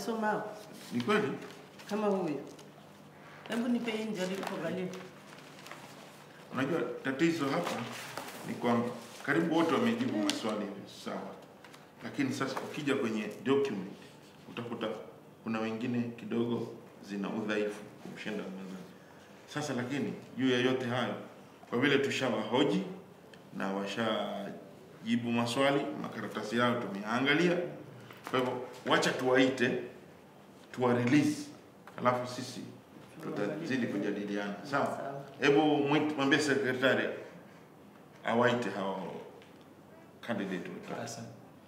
wamesoma Ni kweli? kama huyo. Hebu nipe hii nijaribu kuangalia. Unajua tatizo hapa ni kwamba karibu wote wamejibu maswali sawa, lakini sasa ukija kwenye document utakuta kuna wengine kidogo zina udhaifu kumshinda mwenzake. Sasa lakini juu ya yote hayo, kwa vile tushawahoji na washajibu maswali, makaratasi yao tumeangalia, kwa hivyo wacha tuwaite tuwa release, alafu sisi tutazidi kujadiliana. Sawa, Sawa. hebu mwit- mwambie sekretari awaite hao candidate watatu. Asante.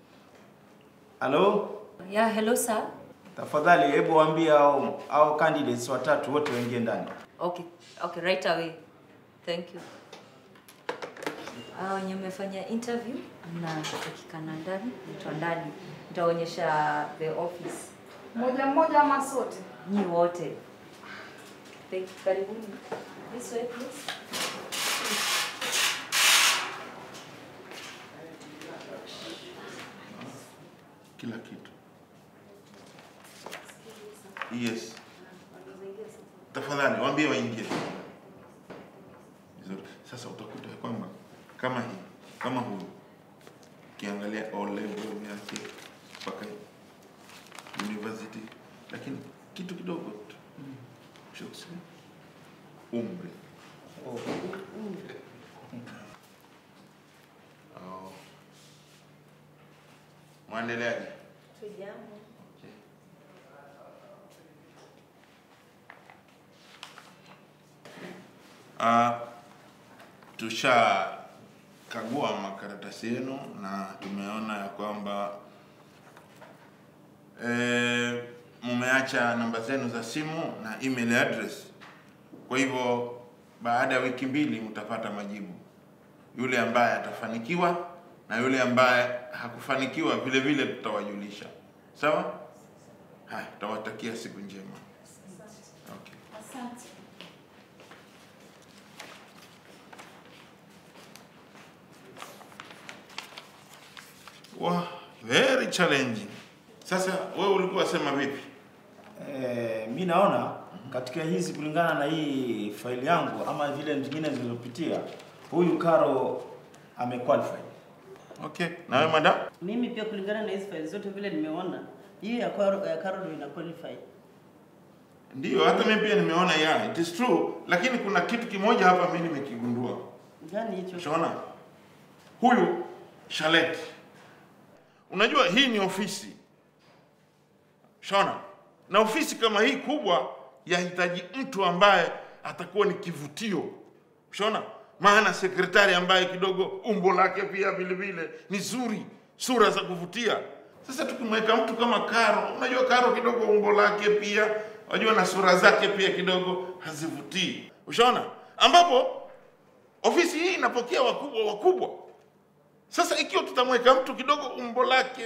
Halo, Yeah, hello sir. tafadhali hebu waambie hao hao candidates watatu wote waingie ndani. Okay, okay, right away. Thank you. Ah, wenye mmefanya interview mnatakikana ndani, mtu ndani. Nitaonyesha the office. Moja mmoja ama sote? Nyi wote. Thank you. Karibuni. This way please. kila kitu. Yes, tafadhali waambie waingie. Vizuri. Sasa utakuta ya kwamba kama hii kama huyu ukiangalia O level yake mpaka university, lakini kitu kidogo tu Sio kusema umri. Oh. Oh. Mwendeleaje? Tujambo. Okay. Uh, tushakagua makaratasi yenu na tumeona ya kwamba eh, mumeacha namba zenu za simu na email address. Kwa hivyo baada ya wiki mbili mtapata majibu, yule ambaye atafanikiwa na yule ambaye hakufanikiwa vile vile tutawajulisha. Sawa? Haya, tutawatakia siku njema. Okay. Asante. Wow, very challenging. Sasa wewe ulikuwa sema vipi? Eh, mi naona katika hizi kulingana na hii faili yangu ama vile zingine zilizopitia, huyu Karo amequalify. Okay. Na wewe madam? Mimi pia kulingana na hizi files zote vile nimeona, hii ya Carol ya Carol ina qualify. Ndio, hata mimi pia nimeona ya, it is true, lakini kuna kitu kimoja hapa mimi nimekigundua. Gani hicho? Shona, huyu Shalet, unajua hii ni ofisi Shona, na ofisi kama hii kubwa yahitaji mtu ambaye atakuwa ni kivutio Shona, maana sekretari ambaye kidogo umbo lake pia vile vile ni zuri, sura za kuvutia. Sasa tukimweka mtu kama Karo, unajua Karo kidogo umbo lake pia, unajua na sura zake pia kidogo hazivutii, ushaona, ambapo ofisi hii inapokea wakubwa wakubwa. Sasa ikiwa tutamweka mtu kidogo umbo lake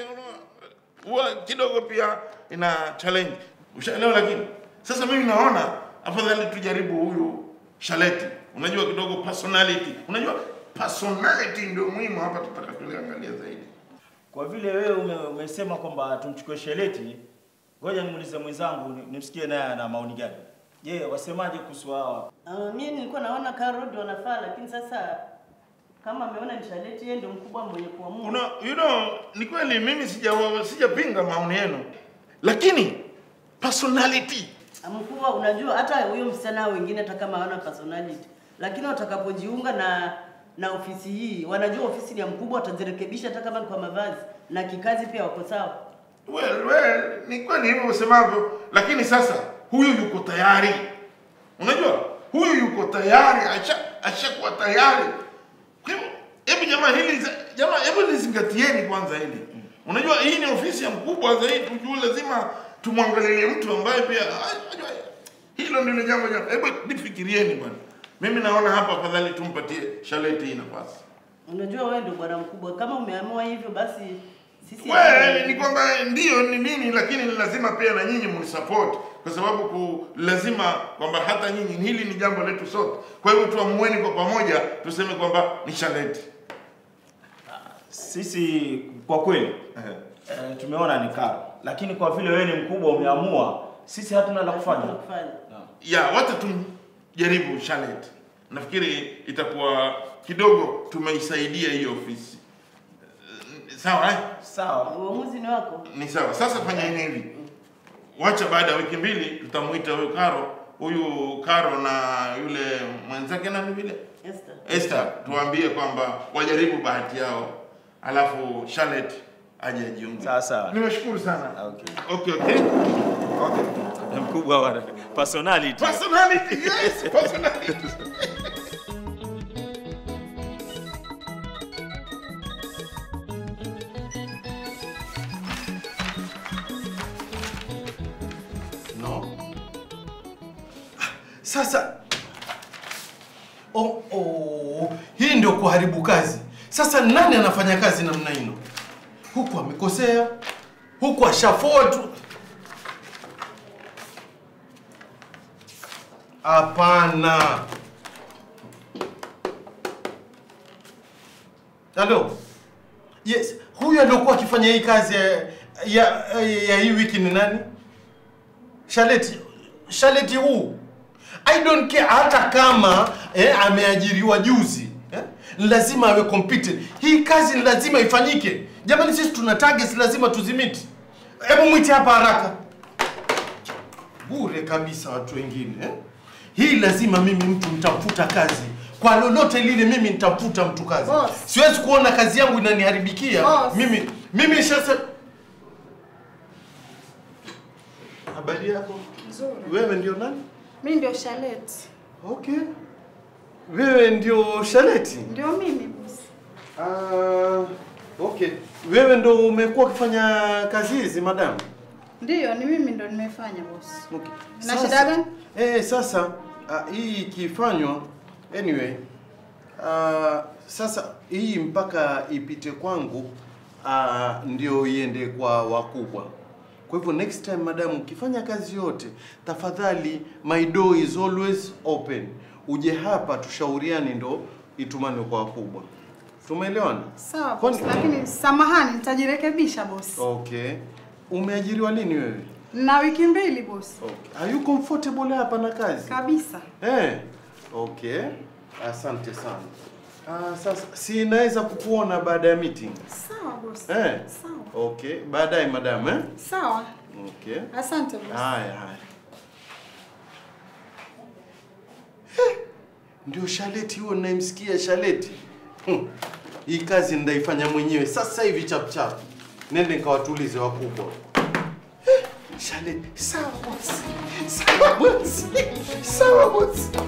huwa kidogo pia ina challenge, ushaelewa? Lakini sasa mimi naona afadhali tujaribu huyu Shaleti. Unajua kidogo personality, unajua personality ndio muhimu hapa, tutaka tuliangalia zaidi. Kwa vile wewe ume, umesema kwamba tumchukue Sheleti, ngoja nimuulize mwenzangu ni- nimsikie naye ana maoni gani. Je, wasemaje kuhusu hawa? Uh, mimi nilikuwa naona Carol ndio anafaa, lakini sasa kama ameona ni Charlotte, yeye ndio mkubwa mwenye kuamua. Una, you know, ni kweli mimi sija sijapinga maoni yenu, lakini personality Mkubwa, unajua hata huyo msichana wengine hata kama hawana personality, lakini watakapojiunga na na ofisi hii, wanajua ofisi ni ya mkubwa, watazirekebisha hata kama ni kwa mavazi na kikazi pia wako sawa. Well, well, ni kweli hivyo usemavyo, lakini sasa huyu yuko tayari. Unajua, huyu yuko tayari, asha ashakuwa tayari. Kwa hivyo, hebu jamaa hili za- jamaa, hebu lizingatieni kwanza hili. Unajua, hii ni ofisi ya mkubwa zaidi, tujue lazima tumwangalie mtu ambaye pia ah, unajua, hilo ndilo jambo jambo. Hebu nifikirieni bwana. Mimi naona hapa afadhali tumpatie Shaleti hii nafasi. Unajua wewe ndio bwana mkubwa, kama umeamua hivyo basi sisi Well, ni kwamba ndio ni nini, lakini ni lazima pia na nyinyi mnisupport kwa sababu ku, lazima kwamba hata nyinyi hili ni jambo letu sote. Kwa hivyo tuamueni kwa pamoja, tuseme kwamba ni Shaleti. Sisi kwa kweli Ehe. eh, tumeona ni Karo lakini kwa vile wewe ni mkubwa umeamua, sisi hatuna la kufanya. kufanya. ya wacha tumjaribu Charlotte. Nafikiri itakuwa kidogo tumeisaidia hiyo ofisi. Eh, Sawa eh? Sawa. Uamuzi ni wako. Ni sawa. Sasa fanyeni hivi, wacha baada ya wiki mbili tutamuita huyu Karo, huyu Karo na yule mwenzake nani vile Esther. Esther, tuwaambie kwamba wajaribu bahati yao, alafu Charlotte aje ajiunge. Sawa sawa. Nimeshukuru sana. Okay. Okay, okay. Okay. Mkubwa wa personality. Personality, yes, personality. No. Sasa oh, oh, hii ndio kuharibu kazi. Sasa nani anafanya kazi namna hino? Huku amekosea, huku ashafoa tu. Hapana. Halo. Yes, huyu aliokuwa akifanya hii kazi ya, ya, ya hii wiki ni nani? Shaleti, Shaleti huu I don't care hata kama eh, ameajiriwa juzi eh, lazima awe competent. Hii kazi ni lazima ifanyike. Jamani, sisi tuna targets lazima tuzimiti. Hebu mwite hapa haraka. Bure kabisa watu wengine eh? Hii lazima mimi mtu nitamfuta kazi kwa lolote lile, mimi nitamfuta mtu kazi. Boss. Siwezi kuona kazi yangu inaniharibikia Boss. mimi. Mimi sasa Habari yako? Nzuri. Wewe ndio nani? Mi ndio Charlotte. Okay. Wewe ndio Shaleti? Ndio mimi bosi. Ah, okay. Wewe ndio umekuwa ukifanya kazi hizi madam? Ndiyo, ni mimi ndo nimefanya bosi. Okay. Na Sasa- shida gani? Eh, sasa uh, hii ikifanywa anyway uh, sasa hii mpaka ipite kwangu uh, ndio iende kwa wakubwa. Kwa hivyo next time madam, ukifanya kazi yote, tafadhali my door is always open. Uje hapa tushauriane, ndo itumane kwa wakubwa. Tumeelewana? Sawa Kwani- bosi, lakini samahani, nitajirekebisha bosi. Okay. Umeajiriwa lini wewe? Na wiki mbili bosi. Okay. Are you comfortable hapa na kazi? Kabisa. Eh, okay. Asante sana. Ah, sasa si naweza kukuona baada ya meeting. Sawa bosi. Eh. Sawa. Okay, baadaye madam eh? Sawa. Okay. Asante bosi. Haya haya. Eh, Ndio Shaleti huo ninayemsikia Shaleti. Hmm. Hii kazi ndaifanya mwenyewe sasa hivi chap chap. Nende nikawatulize wakubwa. Eh, Shaleti, sawa bosi. Sawa bosi. Sawa bosi.